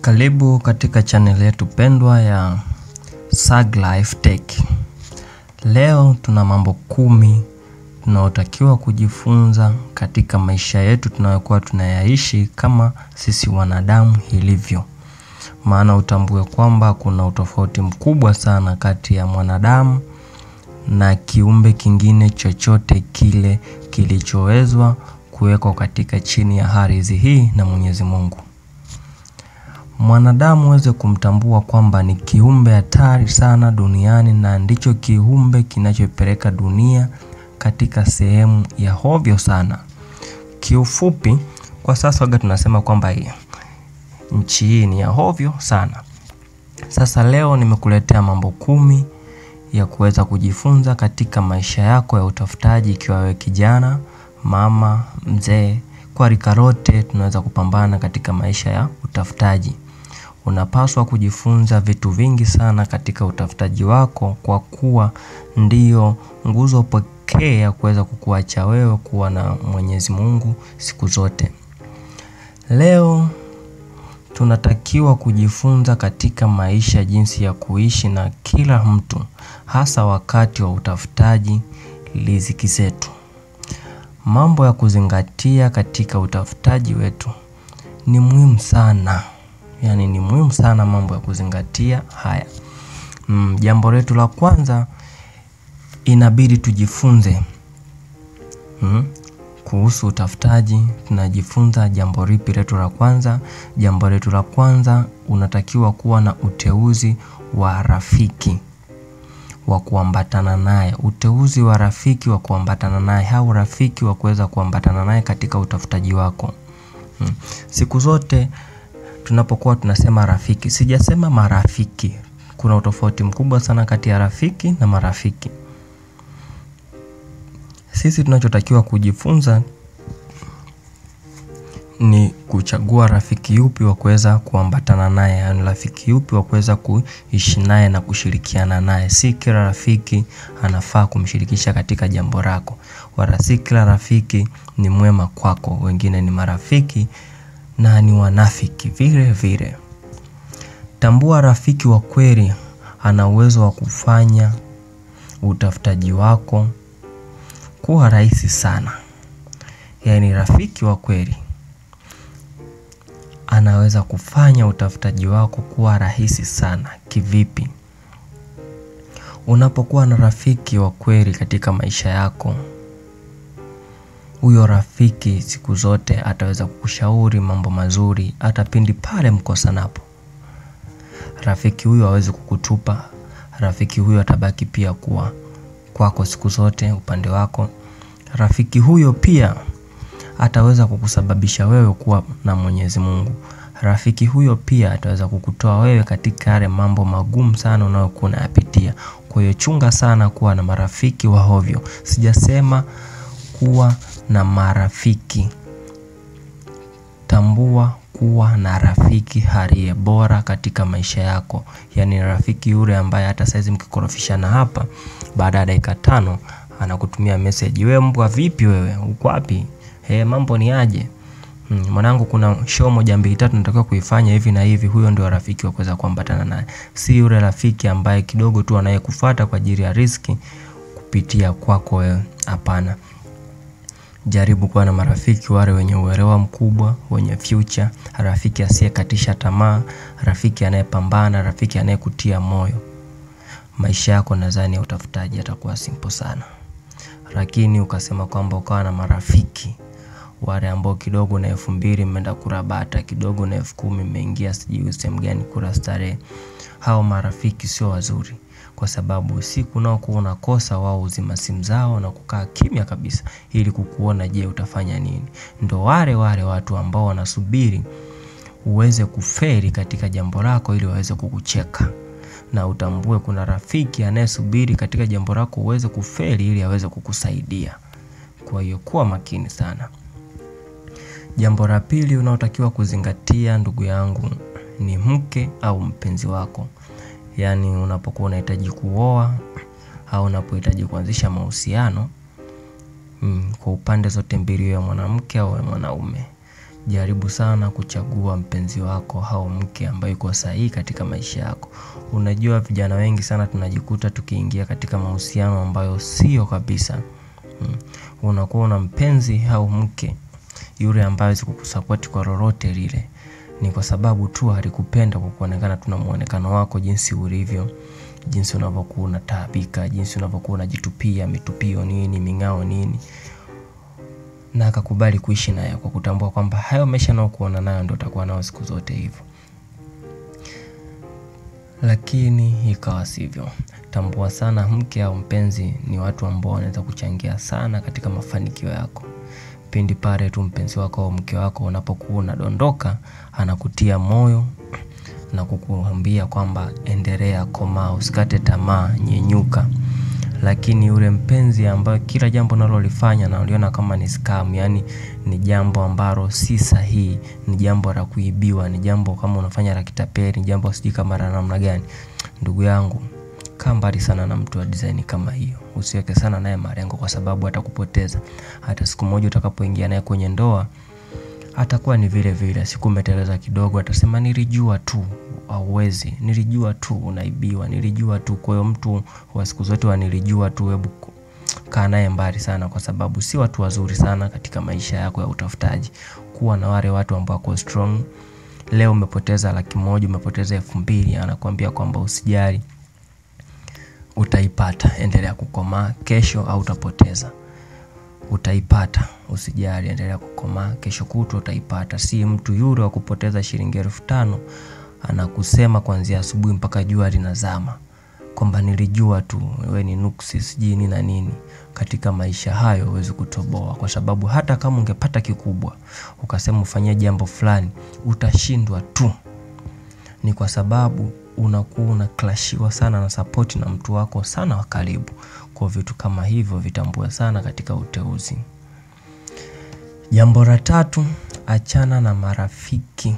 Karibu katika channel yetu pendwa ya Sag Life Tech. Leo tuna mambo kumi tunayotakiwa kujifunza katika maisha yetu tunayokuwa tunayaishi kama sisi wanadamu ilivyo. Maana utambue kwamba kuna utofauti mkubwa sana kati ya mwanadamu na kiumbe kingine chochote kile kilichowezwa kuwekwa katika chini ya ardhi hii na Mwenyezi Mungu. Mwanadamu aweze kumtambua kwamba ni kiumbe hatari sana duniani na ndicho kiumbe kinachopeleka dunia katika sehemu ya hovyo sana. Kiufupi, kwa sasa waga tunasema kwamba hii nchi hii ni ya hovyo sana. Sasa leo nimekuletea mambo kumi ya kuweza kujifunza katika maisha yako ya utafutaji ikiwa wewe kijana, mama, mzee, kwa rika lote tunaweza kupambana katika maisha ya utafutaji. Unapaswa kujifunza vitu vingi sana katika utafutaji wako kwa kuwa ndiyo nguzo pekee ya kuweza kukuacha wewe kuwa na Mwenyezi Mungu siku zote. Leo tunatakiwa kujifunza katika maisha jinsi ya kuishi na kila mtu hasa wakati wa utafutaji riziki zetu. Mambo ya kuzingatia katika utafutaji wetu ni muhimu sana. Yaani ni muhimu sana mambo ya kuzingatia haya. Mm, jambo letu la kwanza inabidi tujifunze mm, kuhusu utafutaji tunajifunza jambo lipi letu la kwanza. Jambo letu la kwanza unatakiwa kuwa na uteuzi wa rafiki wa kuambatana naye. Uteuzi wa rafiki wa kuambatana naye au rafiki wa kuweza kuambatana naye katika utafutaji wako. Mm. Siku zote tunapokuwa tunasema rafiki, sijasema marafiki. Kuna utofauti mkubwa sana kati ya rafiki na marafiki. Sisi tunachotakiwa kujifunza ni kuchagua rafiki yupi wa kuweza kuambatana naye, yaani rafiki yupi wa kuweza kuishi naye na kushirikiana naye. Si kila rafiki anafaa kumshirikisha katika jambo lako, wala si kila rafiki ni mwema kwako. Wengine ni marafiki na ni wanafiki vile vile. Tambua rafiki wa kweli ana uwezo wa kufanya utafutaji wako kuwa rahisi sana. Yaani rafiki wa kweli anaweza kufanya utafutaji wako kuwa rahisi sana. Kivipi? Unapokuwa na rafiki wa kweli katika maisha yako, huyo rafiki siku zote ataweza kukushauri mambo mazuri hata pindi pale mkosanapo. Rafiki huyo hawezi kukutupa. Rafiki huyo atabaki pia kuwa kwako siku zote upande wako. Rafiki huyo pia ataweza kukusababisha wewe kuwa na Mwenyezi Mungu. Rafiki huyo pia ataweza kukutoa wewe katika yale mambo magumu sana unayokuwa unayapitia. Kwa hiyo chunga sana kuwa na marafiki wa hovyo. Sijasema kuwa na marafiki. Tambua kuwa na rafiki aliye bora katika maisha yako. Yaani rafiki yule ambaye hata saizi mkikorofishana hapa, baada ya dakika tano anakutumia message, we mbwa vipi wewe, uko wapi? Mambo ni aje? Mwanangu kuna show moja mbili tatu natakiwa kuifanya hivi na hivi. Huyo ndio rafiki wa kuweza kuambatana naye. Si yule rafiki ambaye kidogo tu anayekufuata kwa ajili ya riziki kupitia kwako wewe. Hapana. Jaribu kuwa na marafiki wale wenye uelewa mkubwa, wenye future, rafiki asiyekatisha tamaa, rafiki anayepambana, rafiki anayekutia moyo. Maisha yako nadhani ya utafutaji yatakuwa simple sana. Lakini ukasema kwamba ukawa na marafiki wale ambao kidogo na elfu mbili mmeenda kula bata, kidogo na elfu kumi mmeingia sijui sehemu gani kula starehe. Hao marafiki sio wazuri kwa sababu siku unaokuwa unakosa wao huzima simu zao na kukaa kimya kabisa ili kukuona je utafanya nini. Ndo wale wale watu ambao wanasubiri uweze kufeli katika jambo lako ili waweze kukucheka. Na utambue kuna rafiki anayesubiri katika jambo lako uweze kufeli ili aweze kukusaidia. Kwa hiyo kuwa makini sana. Jambo la pili unaotakiwa kuzingatia ndugu yangu ni mke au mpenzi wako. Yaani unapokuwa unahitaji kuoa au unapohitaji kuanzisha mahusiano kwa upande zote mbili ya mwanamke au mwanaume. Jaribu sana kuchagua mpenzi wako au mke ambaye yuko sahihi katika maisha yako. Unajua vijana wengi sana tunajikuta tukiingia katika mahusiano ambayo sio kabisa. Hmm. Unakuwa una mpenzi au mke yule ambaye hawezi kukusupport kwa lolote lile. Ni kwa sababu tu alikupenda kwa kuonekana tu na muonekano wako jinsi ulivyo, jinsi unavyokuwa unataabika, jinsi unavyokuwa unajitupia mitupio nini, ming'ao nini. Na akakubali kuishi nayo kwa kutambua kwamba hayo maisha anayokuona nayo ndio utakuwa nayo siku zote hivyo. Lakini ikawa sivyo. Tambua sana mke au mpenzi ni watu ambao wanaweza kuchangia sana katika mafanikio yako. Pindi pale tu mpenzi wako au mke wako unapokuwa unadondoka, anakutia moyo na kukuambia kwamba endelea, komaa, usikate tamaa, nyenyuka. Lakini yule mpenzi ambaye kila jambo unalolifanya analiona kama ni scam, yaani ni jambo ambalo si sahihi, ni jambo la kuibiwa, ni jambo kama unafanya la kitapeli, ni jambo sijui kama la namna gani. Ndugu yangu, kaa mbali sana na mtu wa design kama hiyo. Usiweke sana naye malengo kwa sababu atakupoteza. Hata siku moja utakapoingia naye kwenye ndoa, atakuwa ni vile vile. Siku umeteleza kidogo, atasema nilijua tu hauwezi, nilijua tu unaibiwa, nilijua tu. Kwa hiyo mtu wa siku zote wa nilijua tu, hebu kaa naye mbali sana, kwa sababu si watu wazuri sana katika maisha yako ya utafutaji. Kuwa na wale watu ambao wako strong. Leo umepoteza laki moja, umepoteza elfu mbili, anakuambia kwamba usijali, utaipata, endelea kukomaa. Kesho hautapoteza, utaipata, usijali, endelea kukomaa. Kesho kutwa utaipata. Si mtu yule wa kupoteza shilingi elfu tano anakusema kuanzia asubuhi mpaka jua linazama kwamba nilijua tu wewe ni nuksi sijui nini na nini. Katika maisha hayo huwezi kutoboa, kwa sababu hata kama ungepata kikubwa ukasema ufanyie jambo fulani, utashindwa tu. Ni kwa sababu unakuwa unaklashiwa sana na support na mtu wako sana wa karibu. Kwa vitu kama hivyo vitambue sana katika uteuzi. Jambo la tatu, achana na marafiki.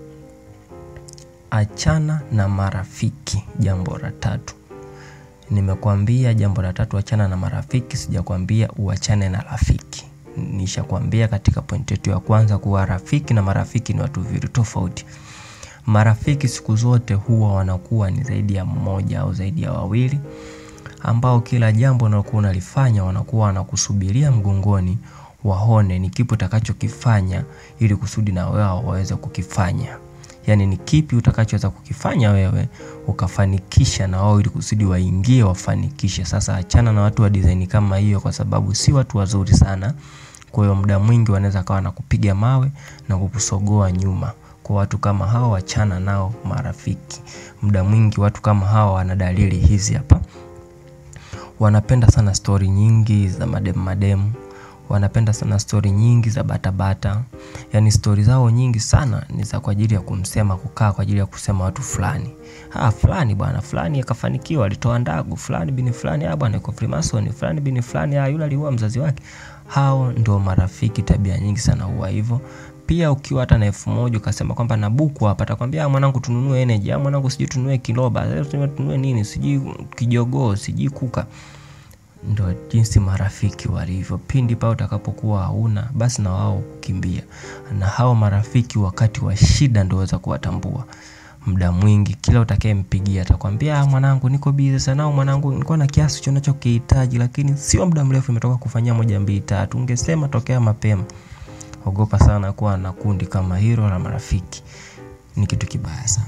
Achana na marafiki, jambo la tatu. Nimekuambia jambo la tatu, achana na marafiki, sijakwambia uachane na rafiki. Nishakwambia katika pointi yetu ya kwanza kuwa rafiki na marafiki ni watu viwili tofauti. Marafiki siku zote huwa wanakuwa ni zaidi ya mmoja au zaidi ya wawili, ambao kila jambo unalokuwa unalifanya wanakuwa wanakusubiria mgongoni, waone ni kipi utakachokifanya ili kusudi na wao waweze kukifanya. Yaani ni kipi utakachoweza kukifanya wewe ukafanikisha na wao ili kusudi waingie wafanikishe. Sasa achana na watu wa design kama hiyo, kwa sababu si watu wazuri sana. Kwa hiyo muda mwingi wanaweza kawa na kupiga mawe na kukusogoa nyuma. Kwa watu kama hao, achana nao marafiki. Muda mwingi watu kama hao wana dalili hizi hapa. Wanapenda sana stori nyingi za mademu mademu. Wanapenda sana stori nyingi za batabata. Yaani stori zao nyingi sana ni za kwa ajili ya kumsema, kukaa kwa ajili ya kusema watu fulani. Ah, fulani bwana, fulani akafanikiwa, alitoa ndagu, fulani bini fulani, ah bwana yuko Freemason, fulani bini fulani, ah yule aliua mzazi wake. Hao ndio marafiki, tabia nyingi sana huwa hivyo. Pia ukiwa hata na elfu moja ukasema kwamba na buku hapa, atakwambia ah, mwanangu tununue energy, ah mwanangu sijui tununue kiloba, tununue nini, sijui kijogoo, sijui kuka. Ndo jinsi marafiki walivyo. Pindi pale utakapokuwa hauna, basi na wao kukimbia. Na hao marafiki wakati wa shida ndio waweza kuwatambua. Muda mwingi kila utakayempigia atakwambia ah, mwanangu niko busy sana, au mwanangu nilikuwa na kiasi cho unachokihitaji, lakini sio muda mrefu nimetoka kufanyia moja mbili tatu, ungesema tokea mapema. Ogopa sana kuwa na kundi kama hilo la marafiki, ni kitu kibaya sana.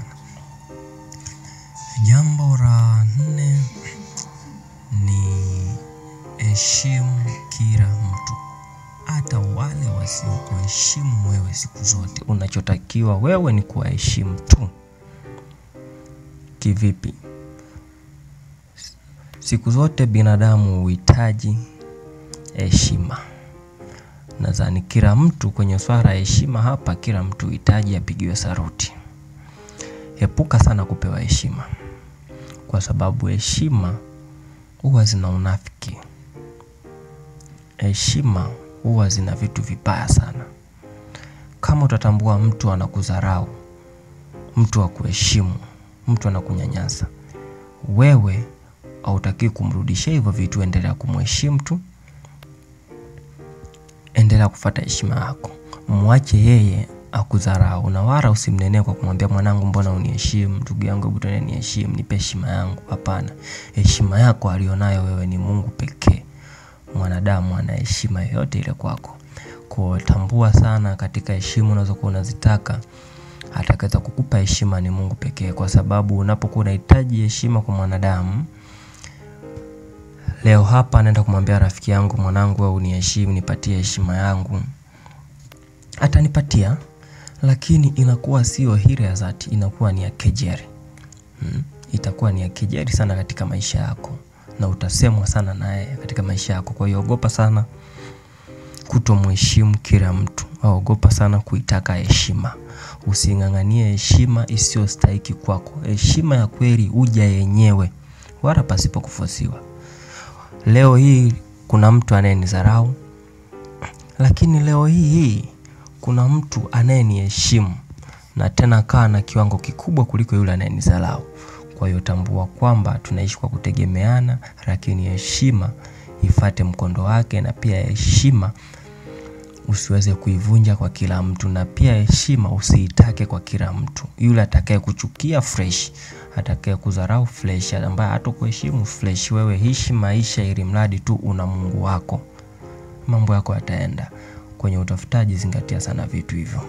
Jambo la nne ni heshimu kila mtu, hata wale wasiokuheshimu wewe. Siku zote unachotakiwa wewe ni kuwaheshimu tu. Kivipi? Siku zote binadamu huhitaji heshima. Nadhani kila mtu kwenye swala la heshima hapa, kila mtu huhitaji apigiwe saruti. Epuka sana kupewa heshima, kwa sababu heshima huwa zina unafiki. Heshima huwa zina vitu vibaya sana. Kama utatambua mtu anakudharau, mtu hakuheshimu, mtu anakunyanyasa, wewe hautakiwi kumrudishia hivyo vitu, endelea kumheshimu tu, endelea kufuata heshima yako, mwache yeye akudharau, na wala usimnenee kwa kumwambia mwanangu, mbona uniheshimu? Ndugu yangu, hebu tuende niheshimu, nipe heshima yangu. Hapana, heshima yako alionayo wewe ni Mungu pekee. Mwanadamu ana heshima yoyote ile kwako. Kwa tambua sana katika heshima unazokuwa unazitaka, atakaweza kukupa heshima ni Mungu pekee, kwa sababu unapokuwa unahitaji heshima kwa mwanadamu Leo hapa naenda kumwambia rafiki yangu, mwanangu, wewe uniheshimu, nipatie heshima yangu, atanipatia, lakini inakuwa sio ile ya dhati, inakuwa ni ya kejeli hmm. Itakuwa ni ya kejeli sana katika maisha yako, na utasemwa sana naye katika maisha yako. Kwa hiyo ogopa sana kutomheshimu kila mtu, au ogopa sana kuitaka heshima. Using'ang'anie heshima isiyostahiki kwako. Heshima ya kweli huja yenyewe, wala pasipo kufosiwa. Leo hii kuna mtu anayenidharau, lakini leo hii hii kuna mtu anayeniheshimu na tena kaa na kiwango kikubwa kuliko yule anayenidharau. Kwa hiyo tambua kwamba tunaishi kwa kutegemeana, lakini heshima ifate mkondo wake, na pia heshima usiweze kuivunja kwa kila mtu, na pia heshima usiitake kwa kila mtu. Yule atakaye kuchukia fresh, atakaye kudharau fresh, ambaye hata kuheshimu fresh, wewe ishi maisha ili mradi tu una Mungu wako, mambo yako yataenda. Kwenye utafutaji, zingatia sana vitu hivyo.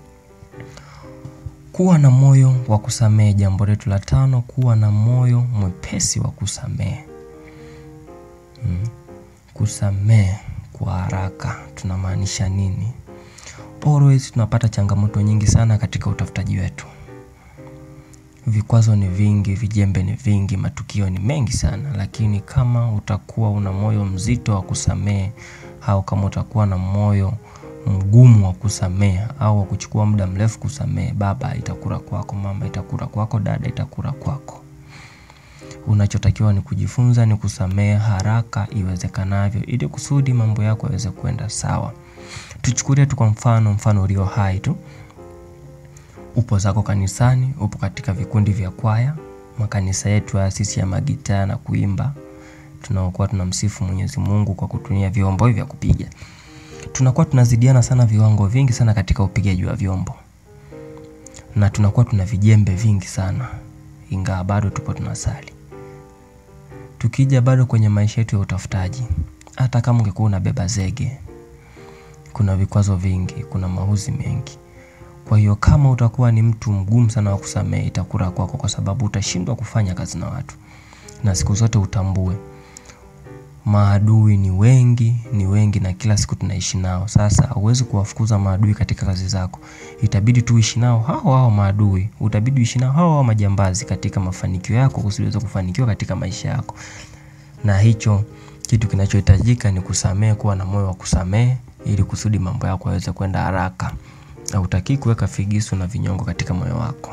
Kuwa na moyo wa kusamehe. Jambo letu la tano, kuwa na moyo mwepesi wa kusamehe. Hmm. Kusamehe kwa haraka tunamaanisha nini? Always tunapata changamoto nyingi sana katika utafutaji wetu. Vikwazo ni vingi, vijembe ni vingi, matukio ni mengi sana, lakini kama utakuwa una moyo mzito wa kusamehe au kama utakuwa na moyo mgumu wa kusamehe au wa kuchukua muda mrefu kusamehe, baba itakula kwako, mama itakula kwako, dada itakula kwako. Unachotakiwa ni kujifunza ni kusamehe haraka iwezekanavyo, ili kusudi mambo yako yaweze kwenda sawa. Tuchukulie tu kwa mfano, mfano ulio hai tu. Upo zako kanisani, upo katika vikundi vya kwaya, makanisa yetu ya sisi ya magitaa na kuimba, tunaokuwa tunamsifu Mwenyezi Mungu kwa kutumia vyombo hivi vya kupiga. Tunakuwa tunazidiana sana viwango vingi sana katika upigaji wa vyombo, na tunakuwa tuna vijembe vingi sana, ingawa bado tupo tunasali. Tukija bado kwenye maisha yetu ya utafutaji, hata kama ungekuwa unabeba zege, kuna vikwazo vingi, kuna mauzi mengi. Kwa hiyo kama utakuwa ni mtu mgumu sana wa kusamehe, itakula kwako, kwa sababu utashindwa kufanya kazi na watu, na siku zote utambue maadui ni wengi, ni wengi, na kila siku tunaishi nao. Sasa huwezi kuwafukuza maadui katika kazi zako, itabidi tu uishi nao hao hao maadui, utabidi uishi nao hao hao majambazi katika mafanikio yako, usiweze kufanikiwa katika maisha yako. Na hicho kitu kinachohitajika ni kusamehe, kuwa na moyo wa kusamehe, ili kusudi mambo yako yaweze kwenda haraka. Hautaki kuweka figisu na vinyongo katika moyo wako.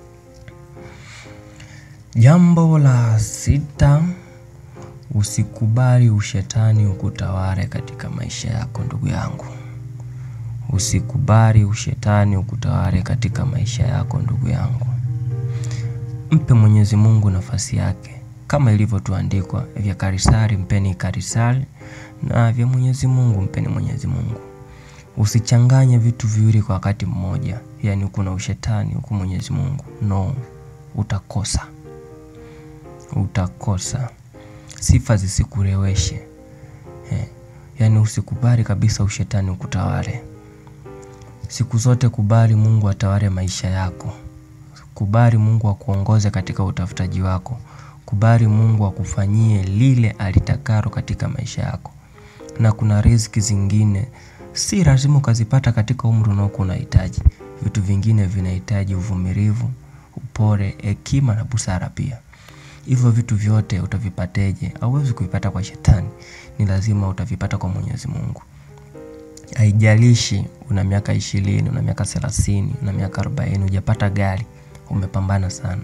Jambo la sita, usikubali ushetani ukutawale katika maisha yako. Ndugu yangu, usikubali ushetani ukutawale katika maisha yako. Ndugu yangu, mpe Mwenyezi Mungu nafasi yake, kama ilivyotuandikwa, vya Kaisari mpeni Kaisari na vya Mwenyezi Mungu mpeni Mwenyezi Mungu. Usichanganye vitu viwili kwa wakati mmoja, yaani huku na ushetani huku Mwenyezi Mungu. No, utakosa, utakosa. Sifa zisikureweshe eh. Yaani usikubali kabisa ushetani ukutawale. Siku zote kubali Mungu atawale maisha yako, kubali Mungu akuongoze katika utafutaji wako, kubali Mungu akufanyie lile alitakalo katika maisha yako. Na kuna riziki zingine si lazima ukazipata katika umri unaokuwa unahitaji. Vitu vingine vinahitaji uvumilivu, upole, hekima na busara pia. Hivyo vitu vyote utavipateje? Hauwezi kuvipata kwa shetani, ni lazima utavipata kwa Mwenyezi Mungu. Haijalishi una miaka ishirini, una miaka thelathini, una miaka arobaini, hujapata gari, umepambana sana.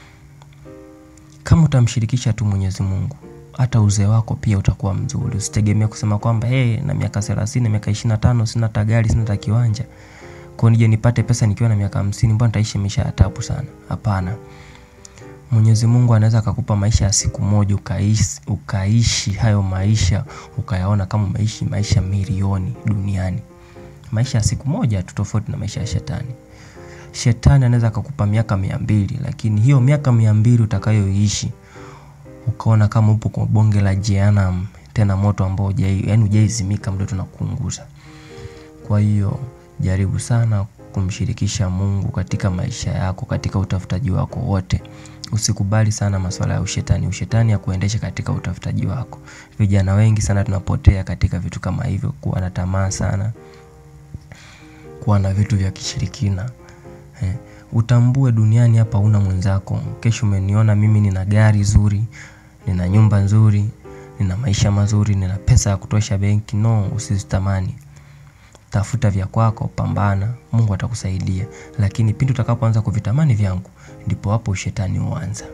Kama utamshirikisha tu Mwenyezi Mungu, hata uzee wako pia utakuwa mzuri. Usitegemee kusema kwamba hey, na miaka thelathini, na miaka ishirini na tano sina hata gari, sina hata kiwanja, kwa nije nipate pesa nikiwa na miaka hamsini, mbona nitaishi maisha ya taabu sana? Hapana. Mwenyezi Mungu anaweza akakupa maisha ya siku moja ukaishi, ukaishi hayo maisha ukayaona kama umeishi maisha milioni duniani. Maisha ya siku moja tu tofauti na maisha ya shetani. Shetani anaweza akakupa miaka mia mbili lakini hiyo miaka mia mbili utakayoishi ukaona kama upo kwa bonge la jehanamu, tena moto ambao hujai yaani hujaizimika muda tunakuunguza. Kwa hiyo jaribu sana kumshirikisha Mungu katika maisha yako, katika utafutaji wako wote. Usikubali sana masuala ya ushetani, ushetani akuendeshe katika utafutaji wako. Vijana wengi sana tunapotea katika vitu kama hivyo, kuwa na tamaa sana, kuwa na vitu vya kishirikina. Utambue duniani hapa huna mwenzako. Kesho umeniona mimi nina gari zuri, nina nyumba nzuri, nina maisha mazuri, nina pesa ya kutosha benki. No, usizitamani. Tafuta vya kwako, pambana, Mungu atakusaidia. Lakini pindi utakapoanza kuvitamani vyangu, ndipo hapo ushetani huanza.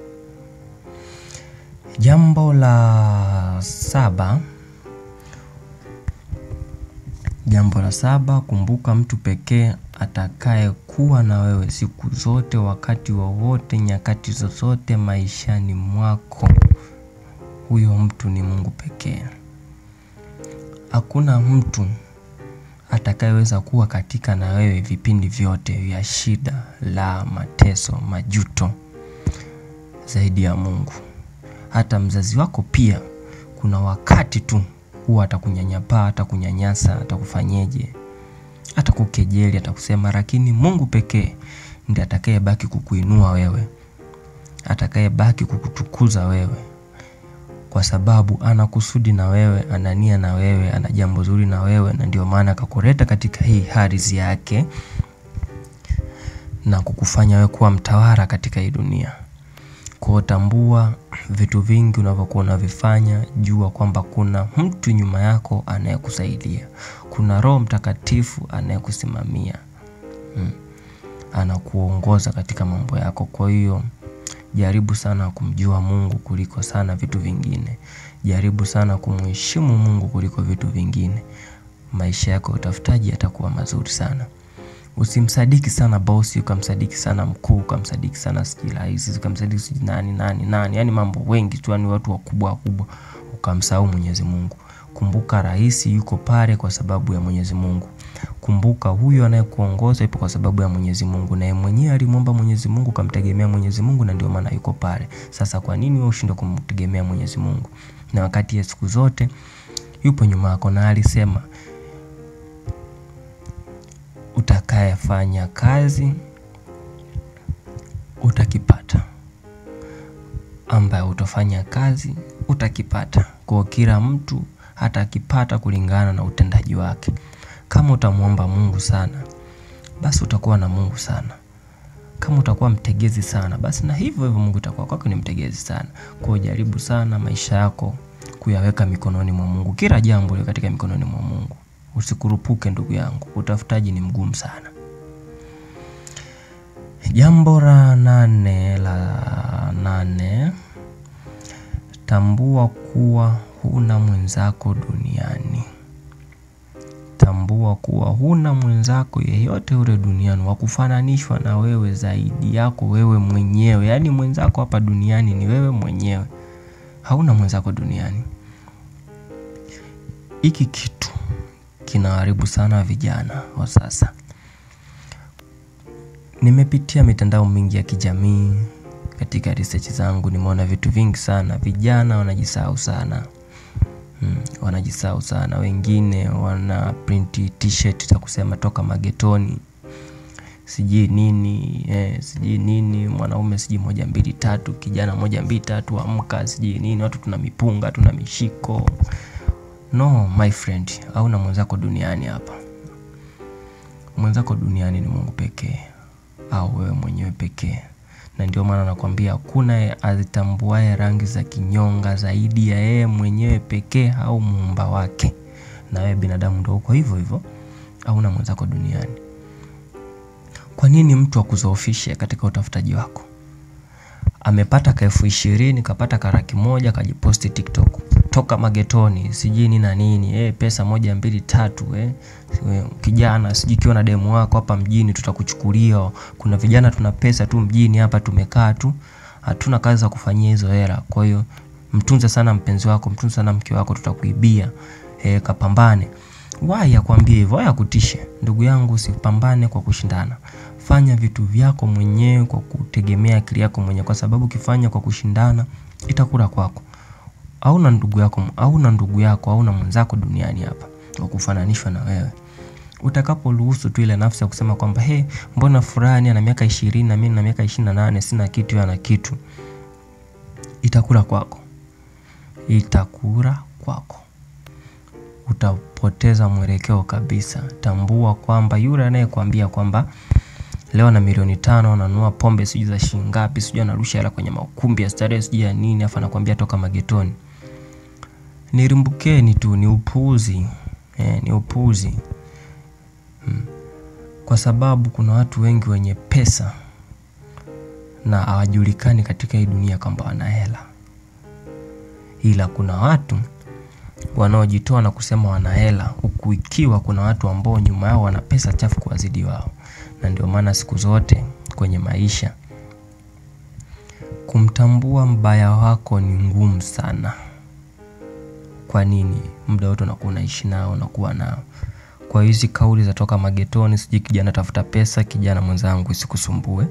Jambo la saba, jambo la saba, kumbuka mtu pekee atakayekuwa na wewe siku zote, wakati wowote, nyakati zozote maishani mwako. Huyo mtu ni Mungu pekee. Hakuna mtu atakayeweza kuwa katika na wewe vipindi vyote vya shida, la mateso, majuto zaidi ya Mungu. Hata mzazi wako pia kuna wakati tu huwa atakunyanyapaa, atakunyanyasa, atakufanyeje, atakukejeli, atakusema lakini Mungu pekee ndiye atakayebaki kukuinua wewe. Atakayebaki kukutukuza wewe. Kwa sababu ana kusudi na wewe, ana nia na wewe, ana jambo zuri na wewe na ndio maana akakuleta katika hii ardhi yake na kukufanya wewe kuwa mtawala katika hii dunia. Kwa tambua vitu vingi unavyokuwa unavifanya, jua kwamba kuna mtu nyuma yako anayekusaidia. Kuna Roho Mtakatifu anayekusimamia. Anakuongoza katika mambo yako. Kwa hiyo jaribu sana kumjua Mungu kuliko sana vitu vingine. Jaribu sana kumheshimu Mungu kuliko vitu vingine. Maisha yako ya utafutaji yatakuwa mazuri sana. Usimsadiki sana bosi, ukamsadiki sana mkuu, ukamsadiki sana sijui rais, ukamsadiki sijui nani nani nani, yaani mambo wengi tu, yaani watu wakubwa wakubwa, ukamsahau Mwenyezi Mungu. Kumbuka rais yuko pale kwa sababu ya Mwenyezi Mungu. Kumbuka huyo anayekuongoza yupo kwa sababu ya Mwenyezi Mungu, na yeye mwenyewe alimwomba Mwenyezi Mungu, kamtegemea Mwenyezi Mungu, na ndio maana yuko pale. Sasa kwa nini wewe ushindwe kumtegemea Mwenyezi Mungu? Na wakati ya siku zote yupo nyuma yako, na alisema utakayefanya kazi utakipata, ambaye utafanya kazi utakipata. Kwa kila mtu hata akipata kulingana na utendaji wake. Kama utamwomba Mungu sana, basi utakuwa na Mungu sana. Kama utakuwa mtegezi sana, basi na hivyo hivyo Mungu itakuwa kwako ni mtegezi sana. Kwa jaribu sana maisha yako kuyaweka mikononi mwa Mungu. Kila jambo liwe katika mikononi mwa Mungu. Usikurupuke ndugu yangu, utafutaji ni mgumu sana. Jambo la nane la nane, tambua kuwa huna mwenzako duniani. Tambua kuwa huna mwenzako yeyote ule duniani wa kufananishwa na wewe zaidi yako wewe mwenyewe. Yaani mwenzako hapa duniani ni wewe mwenyewe. Hauna mwenzako duniani. Hiki kitu kinaharibu sana vijana wa sasa. Nimepitia mitandao mingi ya kijamii katika research zangu, nimeona vitu vingi sana. Vijana wanajisahau sana. Wanajisahau sana. Wengine wana print t-shirt za kusema toka magetoni. Sijui nini, sijui nini, mwanaume sijui moja mbili tatu, kijana moja mbili tatu, amka sijui nini, watu tuna mipunga, tuna mishiko. No my friend, hauna mwenzako duniani hapa. Mwenzako duniani ni Mungu pekee au wewe mwenyewe pekee. Na ndio maana nakwambia hakuna azitambuaye rangi za kinyonga zaidi ya yeye mwenyewe pekee au muumba wake. Na wewe binadamu ndio uko hivyo hivyo, hauna mwenzako duniani. Kwa nini mtu akuzoofishe katika utafutaji wako? Amepata ka elfu ishirini, kapata ka laki moja, kajiposti TikTok. Toka magetoni, sijui nini na nini, pesa moja mbili tatu, kijana sijui ukiwa na demu wako hapa mjini tutakuchukulia. Kuna vijana tuna pesa tu mjini hapa tumekaa tu, hatuna kazi za kufanyia hizo hela. Kwa hiyo mtunze sana mpenzi wako, mtunze sana mke wako, tutakuibia. E, kapambane. Wai akwambie hivyo, wai akutishe. Ndugu yangu, usipambane kwa kushindana. Fanya vitu vyako mwenyewe kwa kutegemea akili yako mwenyewe, kwa sababu ukifanya kwa kushindana itakula kwako. Hauna ndugu yako, hauna ndugu yako, hauna mwenzako duniani hapa wa kufananishwa na wewe. Utakaporuhusu tu ile nafsi ya kusema kwamba he, mbona fulani ana miaka ishirini na mimi na miaka ishirini na nane sina kitu, yeye ana kitu, itakula kwako, itakula kwako utapoteza mwelekeo kabisa. Tambua kwamba yule anayekwambia kwamba leo na milioni tano ananunua pombe sijui za shilingi ngapi, sijui anarusha hela kwenye makumbi ya starehe sijui ya nini, afa anakwambia toka magetoni, nilimbukeni tu, ni upuuzi eh, ni upuuzi hmm. Kwa sababu kuna watu wengi wenye pesa na hawajulikani katika hii dunia kwamba wana hela, ila kuna watu wanaojitoa na kusema wana hela huku ikiwa kuna watu ambao nyuma yao wana pesa chafu kuwazidi wao. Na ndio maana siku zote kwenye maisha kumtambua mbaya wako ni ngumu sana. Kwa nini? Muda wote unakuwa unaishi nao, unakuwa nao. Kwa hizi kauli za toka magetoni, sijui kijana tafuta pesa, kijana mwenzangu, isikusumbue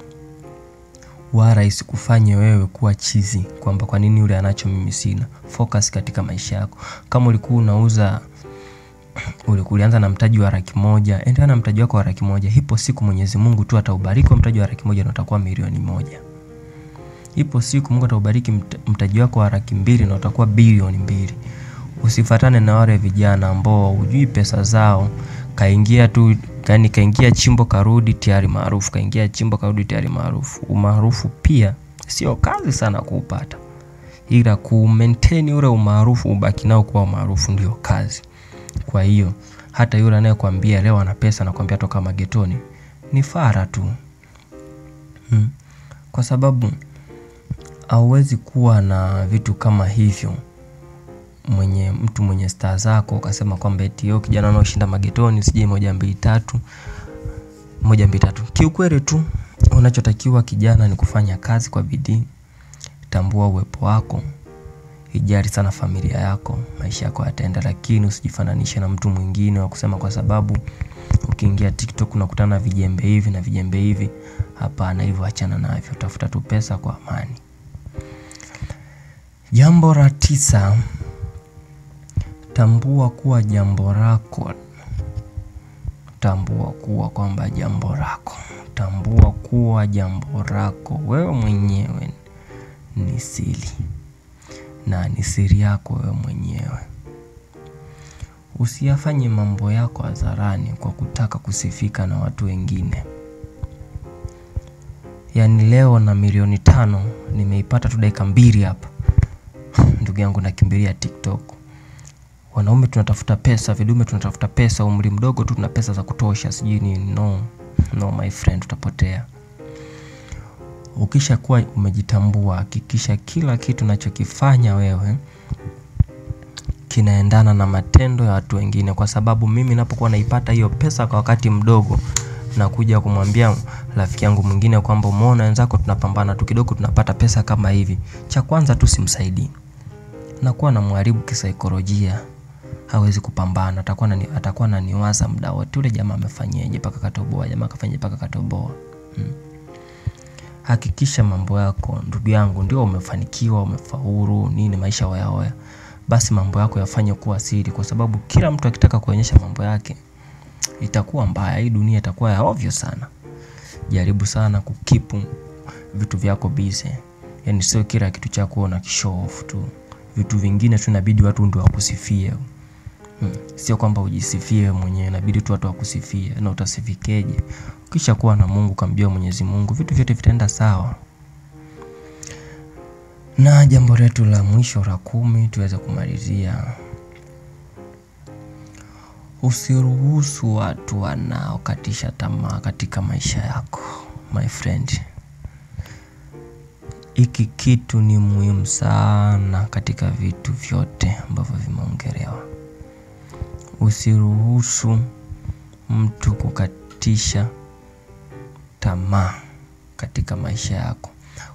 wala isikufanye wewe kuwa chizi kwamba kwa nini yule anacho mimi sina. Focus katika maisha yako. Kama ulikuwa unauza ulianza na mtaji wa laki moja, endelea na mtaji wako wa laki moja. Ipo siku Mwenyezi Mungu tu ataubariki mtaji wa laki moja na utakuwa milioni moja. Ipo siku Mungu ataubariki mtaji wako wa laki mbili na utakuwa bilioni mbili. Usifatane na wale vijana ambao hujui pesa zao, kaingia tu yani kaingia chimbo karudi tayari maarufu, kaingia chimbo karudi tayari maarufu. Umaarufu pia sio kazi sana kuupata, ila ku maintain ule umaarufu, ubaki nao kuwa umaarufu ndio kazi. Kwa hiyo hata yule anayekwambia leo ana pesa nakwambia toka magetoni ni fara tu hmm. Kwa sababu hauwezi kuwa na vitu kama hivyo mwenye mtu mwenye staa zako ukasema kwamba eti yo kijana unaoshinda magetoni sijui moja mbili tatu moja mbili tatu. Kiukweli tu unachotakiwa kijana ni kufanya kazi kwa bidii. Tambua uwepo wako, ijali sana familia yako, maisha yako yataenda, lakini usijifananishe na mtu mwingine wa kusema kwa sababu ukiingia TikTok unakutana na vijembe hivi na vijembe hivi. Hapana, hivyo achana navyo, tafuta tu pesa kwa amani. Jambo la tisa, tambua kuwa jambo lako, tambua kuwa kwamba jambo lako, tambua kuwa jambo lako wewe mwenyewe ni siri na ni siri yako wewe mwenyewe. Usiyafanye mambo yako hadharani kwa kutaka kusifika na watu wengine. Yaani leo na milioni tano nimeipata tu dakika mbili hapa. Ndugu yangu nakimbilia TikTok. Wanaume tunatafuta pesa, vidume tunatafuta pesa, umri mdogo tu tuna pesa za kutosha, sijui ni no. No my friend, utapotea. Ukishakuwa umejitambua, hakikisha kila kitu unachokifanya wewe kinaendana na matendo ya watu wengine, kwa sababu mimi napokuwa naipata hiyo pesa kwa wakati mdogo na kuja kumwambia rafiki yangu mwingine kwamba umeona wenzako tunapambana tu kidogo tunapata pesa kama hivi, cha kwanza tu simsaidii, nakuwa namharibu kisaikolojia, hawezi kupambana, atakuwa nani, atakuwa ananiwaza muda wote, yule jamaa amefanyaje mpaka katoboa, jamaa kafanyaje mpaka katoboa hmm. Hakikisha mambo yako ndugu yangu, ndio umefanikiwa, umefaulu nini, maisha wayaoya, basi mambo yako yafanye kuwa siri, kwa sababu kila mtu akitaka kuonyesha mambo yake itakuwa mbaya. Hii dunia itakuwa ya ovyo sana. Jaribu sana kukipu vitu vyako bize, yaani sio kila kitu chako una kishow off tu. Vitu vingine tu inabidi watu ndio wakusifie hmm. Sio kwamba ujisifie mwenyewe, inabidi tu watu wakusifie. Na utasifikeje? Ukisha kuwa na Mungu, kamjua Mwenyezi Mungu, vitu vyote vitaenda sawa. Na jambo letu la mwisho la kumi tuweze kumalizia Usiruhusu watu wanaokatisha tamaa katika maisha yako my friend. Hiki kitu ni muhimu sana katika vitu vyote ambavyo vimeongelewa. Usiruhusu mtu kukatisha tamaa katika maisha yako.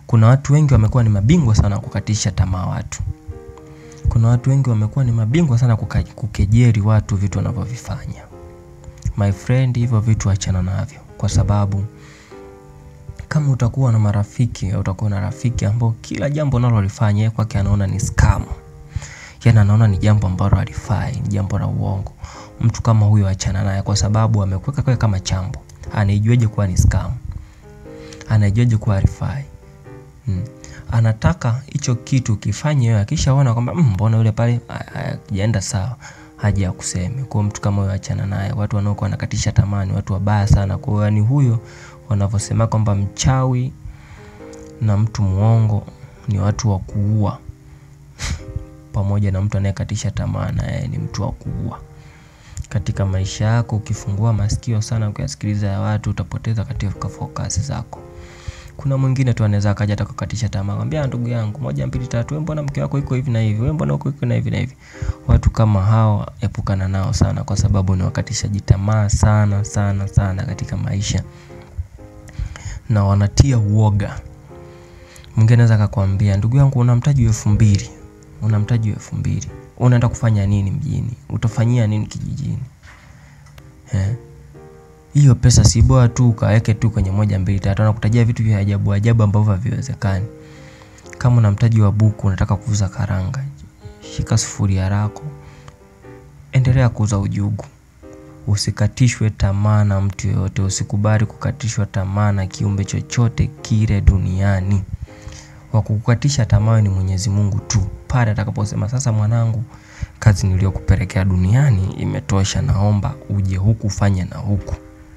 kuna watu wengi wamekuwa ni mabingwa sana kukatisha tamaa watu. Kuna watu wengi wamekuwa ni mabingwa sana kuka, kukejeri watu vitu wanavyovifanya. My friend, hivyo vitu achana navyo, kwa sababu kama utakuwa na marafiki au utakuwa na rafiki ambao kila jambo unalolifanya yeye kwake anaona ni scam, yaani anaona ni jambo ambalo halifai, ni jambo la uongo, mtu kama huyo achana naye, kwa sababu amekuweka kwa kama chambo. Anaijuaje kuwa ni scam? Anaijuaje kuwa halifai? Hmm. Anataka hicho kitu kifanye wewe, akishaona kwamba mm, mbona yule pale hajaenda sawa, haja ya kuseme. Kwa mtu kama huyo achana naye. Watu wanaokuwa wanakatisha tamaa ni watu wabaya sana. Kwa hiyo yani huyo wanavyosema kwamba mchawi na mtu muongo ni watu wa kuua pamoja na mtu anayekatisha tamaa na yeye ni mtu wa kuua. Katika maisha yako ukifungua masikio sana ukiyasikiliza ya watu utapoteza katika focus zako. Kuna mwingine tu anaweza akaja atakukatisha tamaa, kwambia ndugu yangu, moja mbili tatu, wewe mbona mke wako iko hivi na hivi, wewe mbona uko hivi na hivi na hivi. Watu kama hao epukana nao sana, kwa sababu ni wakatishaji tamaa sana sana sana katika maisha na wanatia uoga. Mwingine anaweza akakwambia, ndugu yangu, una mtaji wa elfu mbili una mtaji wa elfu mbili unaenda kufanya nini mjini? Utafanyia nini kijijini? Eh, hiyo pesa si bora tu ukaweke tu kwenye moja mbili tatu, anakutajia vitu vya ajabu ajabu ambavyo haviwezekani. Kama una mtaji wa buku unataka kuuza karanga, shika sufuria lako, endelea kuuza ujugu. Usikatishwe tamaa na mtu yoyote, usikubali kukatishwa tamaa na kiumbe chochote kile duniani. Wa kukukatisha tamaa ni Mwenyezi Mungu tu, pale atakaposema sasa, mwanangu, kazi niliyokupelekea duniani imetosha, naomba uje huku ufanye na huku.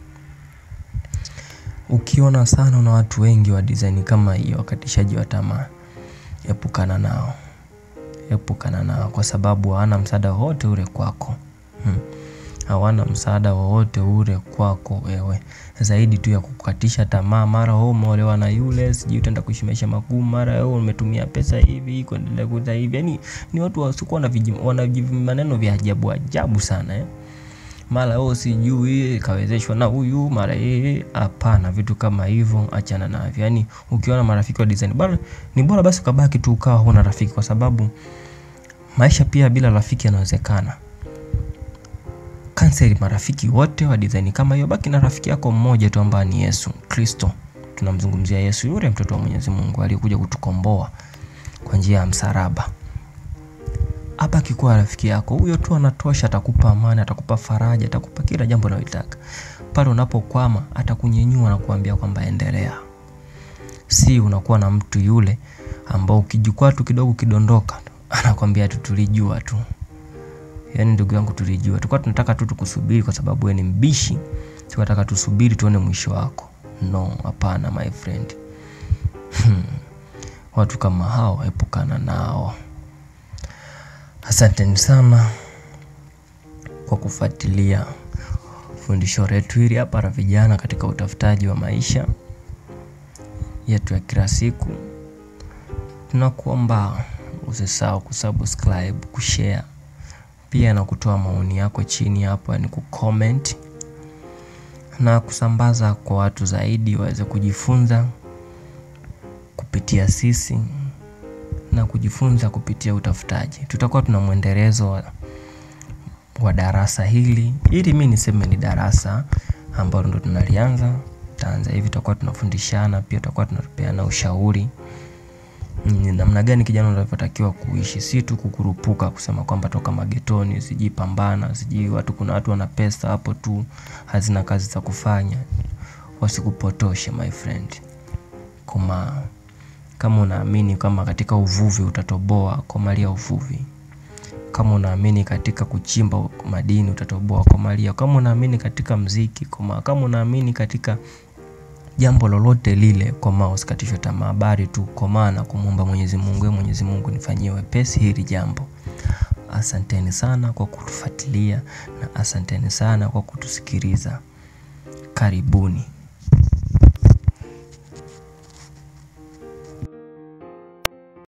Ukiona sana una watu wengi wa design kama hiyo, wakatishaji wa tamaa, epukana nao, epukana nao, kwa sababu hawana msaada wowote ule kwako hmm. Hawana msaada wowote ule kwako wewe, zaidi tu ya kukatisha tamaa. Mara wewe umeolewa na yule, sijui utaenda kuishi maisha magumu, mara wewe umetumia pesa hivi kuendelea kuza hivi. Yani ni watu wasikuwa na wana maneno vya ajabu ajabu sana eh. Mara wewe sijui kawezeshwa na huyu, mara yeye. Hapana, vitu kama hivyo achana navyo. Yani ukiona marafiki wa design bora, ni bora basi ukabaki tu ukawa huna rafiki, kwa sababu maisha pia bila rafiki yanawezekana. Cancel marafiki wote wa design kama hiyo, baki na rafiki yako mmoja tu ambaye ni Yesu Kristo. Tunamzungumzia Yesu, yule mtoto wa Mwenyezi Mungu aliyekuja kutukomboa kwa njia ya msalaba. Hapa akikuwa rafiki yako huyo tu anatosha, atakupa amani, atakupa faraja, atakupa kila jambo unalotaka. Pale unapokwama atakunyenyua na kuambia kwamba endelea. Si unakuwa na mtu yule ambao ukijikwaa tu kidogo kidondoka, anakwambia tu tulijua tu. Yaani ndugu yangu, tulijua, tulikuwa tunataka tu tukusubiri kwa sababu wewe ni mbishi, tunataka tusubiri tuone mwisho wako. No, hapana my friend. Hmm. Watu kama hao epukana nao. Asanteni sana kwa kufuatilia fundisho letu hili hapa la vijana katika utafutaji wa maisha yetu ya kila siku. Tunakuomba usisahau kusubscribe, kushare pia na kutoa maoni yako chini hapo, yani kucomment na kusambaza kwa watu zaidi waweze kujifunza kupitia sisi na kujifunza kupitia utafutaji. Tutakuwa tuna mwendelezo wa, wa darasa hili, ili mi niseme ni darasa ambalo ndo tunalianza taanza hivi. Tutakuwa tunafundishana pia, tutakuwa tunapeana ushauri ni namna gani kijana unavyotakiwa kuishi, si tu kukurupuka kusema kwamba toka magetoni, sijui pambana, sijui watu, kuna watu wana pesa hapo tu hazina kazi za kufanya. Wasikupotoshe my friend. Koma, kama unaamini kama katika uvuvi utatoboa, komalia uvuvi. Kama unaamini katika kuchimba madini utatoboa, komalia. Kama unaamini katika mziki, koma. Kama unaamini katika jambo lolote lile, komaa, usikatishwe tamaa, bali tu komaa na kumwomba Mwenyezi Mungu, Mwenyezi Mungu nifanyie wepesi hili jambo. Asanteni sana kwa kutufuatilia na asanteni sana kwa kutusikiliza. Karibuni.